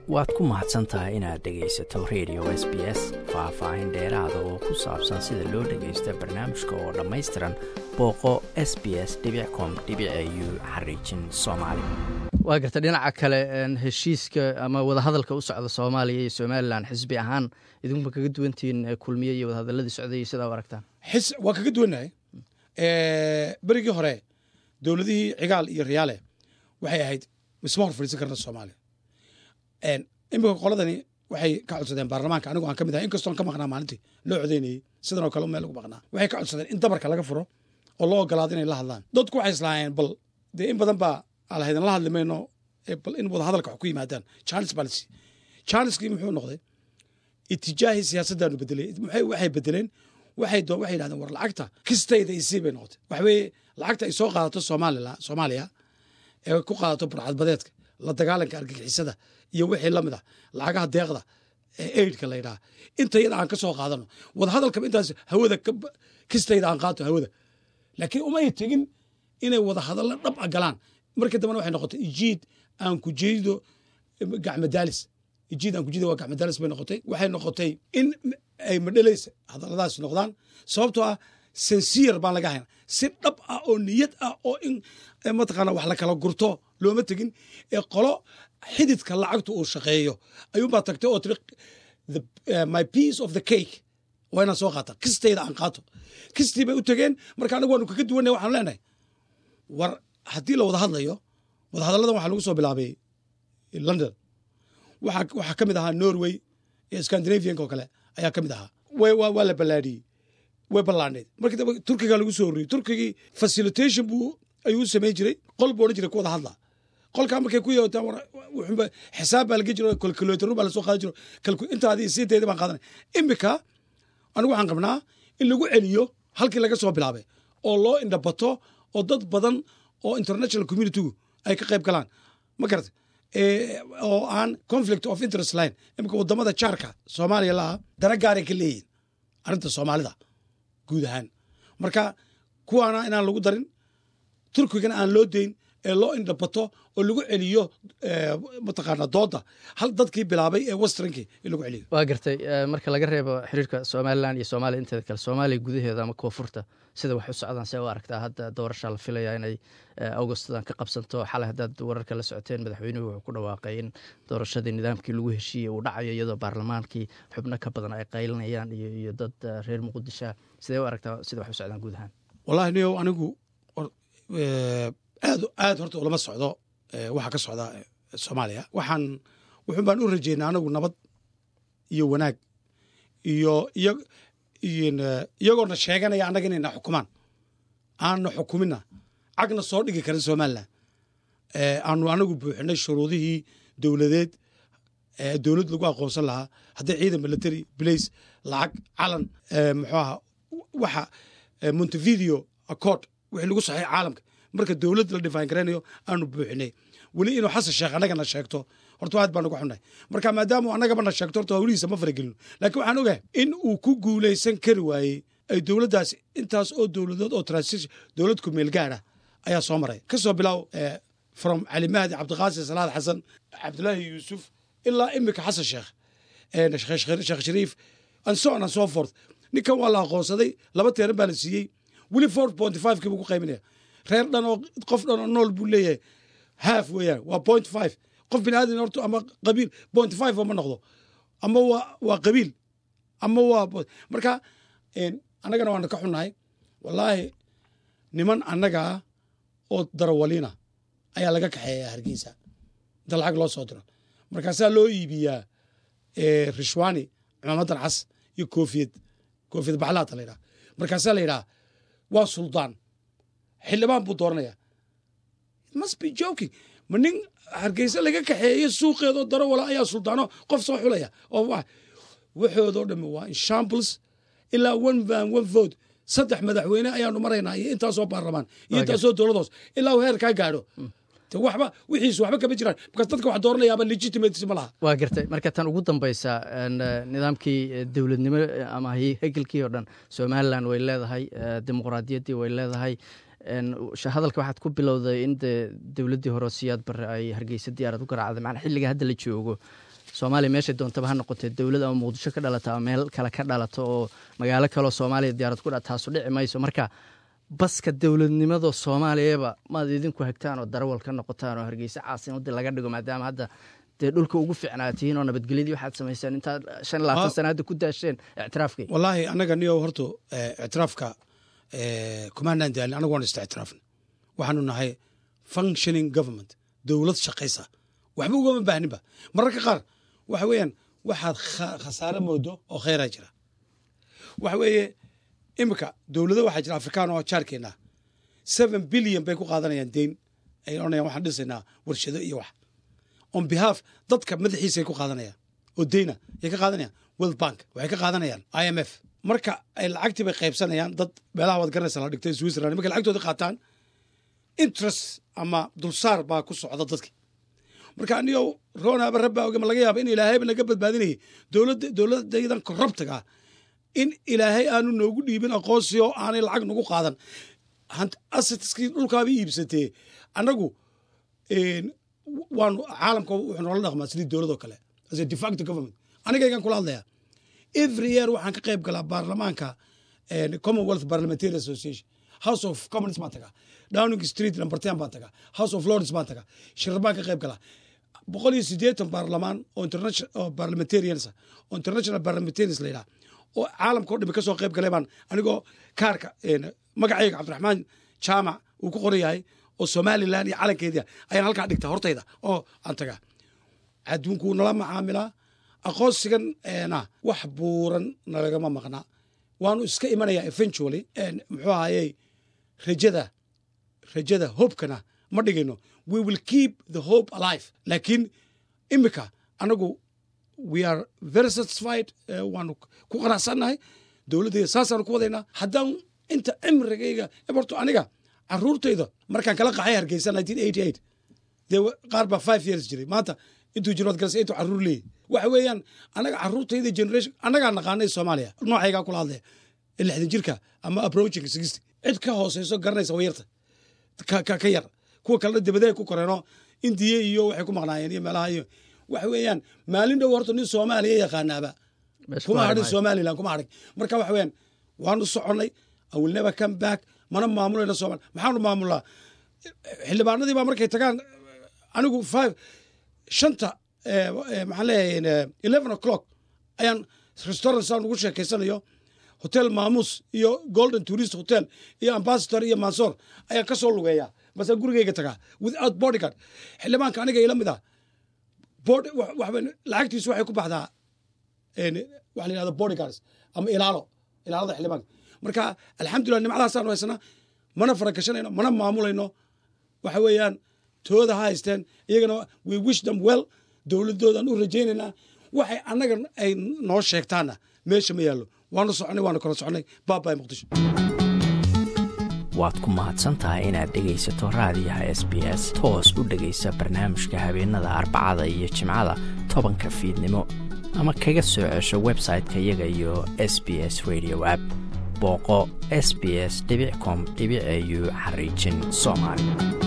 waad ku mahadsan tahay inaad dhegaysato radio s b s faah-faahin dheeraada oo ku saabsan sida loo dhagaysta barnaamijka oo dhammaystiran booqo s b s com u xariijin soomaali waa garta dhinaca kale heshiiska ama wadahadalka u socda soomaaliya iyo somalilan xisbi ahaan idinkuba kaga duwantihiin kulmiye iyo wadahadaladii socday sidaa u aragtaan waa kaga duwannahay berigii hore dowladihii cigaal iyo riyaale waxay ahayd misma hor fadhiisan karna soomaaliya imika qoladani waxay ka codsadeen baarlamaanka anigu aan ka mid ahay inkastoon ka maqnaa maalintii loo codeynayey sidan oo kale meel lagu maqnaa waxay ka codsadeen in dabarka laga furo oo loo ogolaado inay la hadlaan dadku waxay islaayeen bal dee in badan baa alahaydan la hadli mayno bal in wada hadalka wax ku yimaadaan charles balsi charleskii muxuu noqday itijaahii siyaasaddaanu bedelay waxay bedeleen waxay waxay yidhahdeen war lacagta kistayda isii bay noqotay waxa weeye lacagta ay soo qaadato soomaalila soomaaliya ee ku qaadato burcadbadeedka la dagaalanka argagixisada iyo wixii lamid ah lacagaha deeqda ee aidka la yidhaha inta yada aan ka soo qaadano wada hadalkaba intaas hawada kistayda aan qaato hawada laakiin umay tegin inay wada hadallo dhab a galaan markii dambena waxay noqotay ijiid aan ku jeedo gacmadaalis ijiid aan ku jeedo waa gacmadaalis bay noqotay waxay noqotay in ay madhalaysa hadalladaas noqdaan sababtoo ah sincere baan laga hayn si dhab ah oo niyad ah oo in mataqaana wax la kala gurto looma tegin ee qolo xididka lacagtu uu shaqeeyo ayuunbaa tagtay oo tiri my piece of the cake waa inaan soo qaata kistayda aan qaato kistii bay u tegeen marka anagu waanu kaga duwanay waxaanu leenahay war haddii la wada hadlayo wada hadalladan waxaa lagu soo bilaabay london waxaa ka mid ahaa norway iyo scandinavianka oo kale ayaa ka mid ahaa waa la ballaadhiyey way ballaadhneed markii dambe turkiga lagu soo horriyey turkigii facilitation buu ayuu u samayn jiray qol buu odhan jiray ku wada hadla qolkaa markay ku yeetaan wuxuunba xisaab baa laga jiro kalkuleetarun baa lasoo qaadan jiro intaadii siinteedii baan qaadanay imika anigu waxaan qabnaa in lagu celiyo halkii laga soo bilaabay oo loo indhabato oo dad badan oo international communitygu ay ka qayb galaan ma garata oo aan conflict of interest line imika wadamada jaarka soomaaliya laha dana gaaray ka leeyihin arrinta soomaalida guud ahaan marka kuwaana inaan lagu darin turkigana aan loo dayn ee loo indhabato oo lagu celiyo mataqaana dooda hal dadkii bilaabay ee westernkii in lagu celiyo waa gartay marka laga reebo xiriirka somalilan iyo soomaaliya inteeda kale soomaaliya gudaheeda ama koonfurta sida wax u socdaan see u aragtaa hadda doorashaa la filaya inay augustadan ka qabsanto xalay haddaad wararka la socoteen madaxweynuhu wuxuu ku dhawaaqay in doorashadii nidaamkii lagu heshiiyey uu dhacayo iyadoo baarlamaankii xubno ka badan ay qaylinayaan iyo dad reer muqdisha sidee u aragtaa sida wax u socdaan guud ahaan wallahi niyow anigu aad aad horta ulama socdo waxa ka socda soomaaliya waxaan wuxun baan u rajeynaa anagu nabad iyo wanaag iyo iyagoona sheeganaya annaga inayna xukumaan aanna xukumina cagna soo dhigi karin somalilan aanu anagu buuxinay shuruudihii dowladeed dowlad lagu aqoonsan lahaa hadday ciidan military blace lacag calan muxuu aha waxa montevideo accord wixii lagu saxay caalamka marka dowlad la dhifaan garaynayo aanu buuxinay weli inuu xasan sheekh annagana sheegto horta aad baan uga xunnahay marka maadaama annagabana sheegto horta hawlihiisa ma faragelino laakiin waxaan ogahay in uu ku guulaysan kari waayey ay dowladdaas intaas oo dowladood oo transition dowlad ku meel gaara ayaa soo maray ka soo bilow from cali mahdi cabdiqaasim salaad xasan cabdulaahi yuusuf ilaa imika xasan sheekh sheekh shariif and so on and so forth ninkan waa la aqoonsaday laba teeran baa la siiyey weli four point five kii buu ku qayminaya reer dhan oo qof dhan oo nool buu leeyahay half weeyaan waa point five qof bini aadan horta ama qabiil point five ma noqdo ama waa waa qabiil ama waa marka annagana waana ka xunnahay wallaahi niman annagaa oo darawaliina ayaa laga kaxeeya hargeysa inta lacag loo soo diro markaasaa loo iibiyaa rishwani cimaamadan cas iyo koofiyad koofiyad baxlaata la yidhaha markaasaa la yidhaha waa suldaan xildhibaan buu dooranaya must be joking ma nin hargeysa laga kaxeeyo suuqeedoo darawala ayaa suldaano qof soo xulaya oo waxoodoo dhamme waa inshambles ilaa one van one vote saddex madaxweyne ayaanu maraynaa iyo intaasoo baarlamaan iyo intaasoo dowladoos ilaa uu heer kaa gaadho waxba wixiisu waxba kama jiraan markaas dadka wax dooranayaaba legitimacy ma laha waa gartay marka tan ugu dambaysa nidaamkii dowladnimo ama hegelkii oo dhan somalilan way leedahay dimuqraadiyaddii way leedahay hadalka waxaad ku bilowday in de dowladdii hore siyaad bare ay hargeysa diyaarad u garaacday macnaa xilliga hadda la joogo soomaaliya meeshay doontaba ha noqotee dowlad ama muqdisho ka dhalata ama meel kale ka dhalato oo magaalo kaleo soomaaliya diyaarad ku dha taasu dhici mayso marka baska dowladnimada soomaaliyaba maad idinku hagtaan oo darawal ka noqotaan oo hargeysa caasimadii laga dhigo maadaama hadda dee dhulka ugu ficnaatihiin oo nabadgelyadii waxaad samayseen intaad shan labaatan sana hadda ku daasheen ictiraafkii wallaahi annaga niyo horta ictiraafka kumaanaan daalin anagu waan ista ictiraafna waxaanu nahay functioning government dowlad shaqaysa waxba ugama baahninba mararka qaar waxa weeyaan waxaad khasaare moodo oo kheyraa jira waxa weeye iminka dowlado waxaa jira afrikaan oo jaarkeena seven billion bay ku qaadanayaan deyn ay odhanayaan waxaan dhisaynaa warshado iyo wax on behalf dadka madaxiisay ku qaadanayaan oo deyna yay ka qaadanayaan world bank waxay ka qaadanayaan i m f marka ay lacagtii bay qaybsanayaan dad meelaha waad garanaysa la dhigtay switzerland markay lacagtooda qaataan interest ama dulsaar baa ku socda dadki marka anigo ronaaba rabbaa oge ma laga yaaba in ilaahayba naga badbaadinayay dowladda dowladaydan korrabtaga in ilaahay aanu noogu dhiibin aqoonsi oo aanay lacag nagu qaadan assetskii dhulkaaba iibsatee annagu waanu caalamka wuxuu noola dhaqmaa sidii dowladoo kale as a defacto government anigaygan kula hadlayaa every year waxaan ka qayb galaa baarlamaanka commonwealth parliamentary association house of commons baan tagaa downing street number ten baan tagaa house of lords baan tagaa shirar baan ka qayb galaa boqol iyo siddeetan baarlamaan oo international parliamentarians oo international parliamentarians la yidhaha oo caalamka o dhami ka soo qayb galay baan anigoo kaarka magacayga cabdiraxmaan jaamac uu ku qoran yahay oo somalilan iyo calankeedia ayaan halkaa dhigta hortayda oo aan tagaa adduunkuu nala macaamilaa aqoonsigan na wax buuran nalagama maqnaa waanu iska imanayaa eventually muxuu ahayey rajada rajada hobkana ma dhigayno we will keep the hope alive laakiin imika anagu we are very satisfied waanu ku qanacsannahay dowladdayda saasaanu ku wadaynaa haddaan inta cimrigayga horto aniga caruurtayda markaan kala qaxay hargeysa nineteen eighty eight dee qaar baa five years jiray maanta intuu jiro waad galasay intuu caruur leeyahy waxa weeyaan anaga caruurtayda generation annagaa naqaanay soomaaliya noocaygaa kula hadlaya lixdan jirka ama approaching sixty cid ka hooseyso garanaysa wayarta ka yar kuwa kalena dabadeey ku koreenoo indiya iyo waxay ku maqnaayeen iyo meelaha iyo waxa weeyaan maalin dhow horta nin soomaaliya yaqaanaaba kuma hadhin somaliland kuma hadhin marka waxa weeyaan waanu soconnay i will never come back mana maamulayna somalia maxaanu maamulaa xildhibaanadii baa markay tagaan anigu five shanta maxaan leeyahay eleven o'clock ayaan restaurant saan ugu sheekeysanayo hotel maamuus iyo golden tourist hotel iyo ambassador iyo mansoor ayaan ka soo lugeeyaa base gurigeyga tagaa without bodyguard xildhibaanka aniga ila mid ah lacagtiisu waxay ku baxdaa waxa la yihahda bodyguards ama ilaalo ilaalada xildhibaanka marka alxamdulillah nimcadaasaanu haysanaa mana faragashanayno mana maamulayno waxa weeyaan tooda ha haysteen iyagana we wish them well dowladoodan u rajaynaynaa waxay annaga ay noo sheegtaanna meesha ma yaallo waanu soconay waanu kala soconay baabay muqdisho waad ku mahadsan tahay inaad dhegaysato raadiyaha s b s toos u dhegaysa barnaamijka habeenada arbacada iyo jimcada tobanka fiidnimo ama kaga soo cesho website-ka iyaga iyo s b s radio app booqo s b s com au xariijin soomaali